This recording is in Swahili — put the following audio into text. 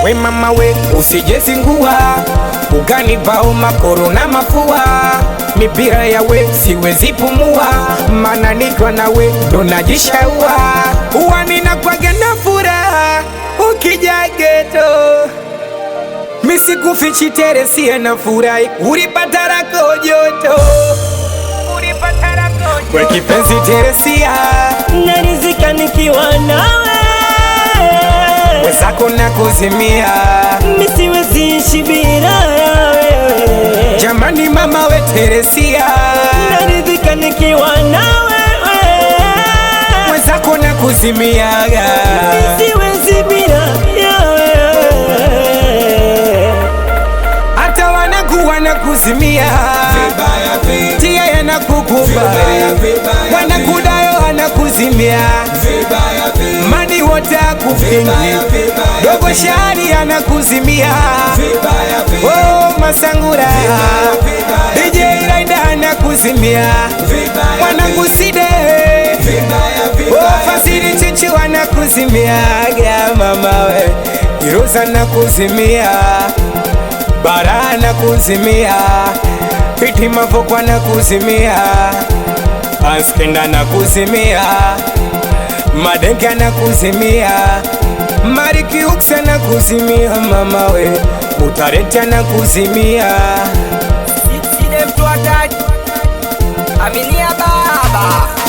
we mama we usijezingua ukanipao makoro na mafua mipira ya we siwezi pumua mana nikiwa na we ndo najishaua huwa ninakwaga na furaha ukija geto misikufichi teresie na furahi ulipata rako joto we kipenzi teresia narizika nikiwa nawe wezako na kuzimia misiwezi ishi bila ya wewe jamani mama we teresia narizika nikiwa nawe wezako na kuzimiaga siwezi bila ya wewe hata wanakuwa na kuzimia tia yanakukuba wanakudayo anakuzimia mani wote akufingi dogo shari anakuzimia oh, masangura DJ Raida anakuzimia wananguside oh, fasiri chichi wanakuzimiaga mama we iruza nakuzimia bara nakuzimia piti mavokwa nakuzimia askenda nakuzimia madenga nakuzimia marikiuksa nakuzimia mama we utareta nakuzimia Side mtu ataji Aminia baba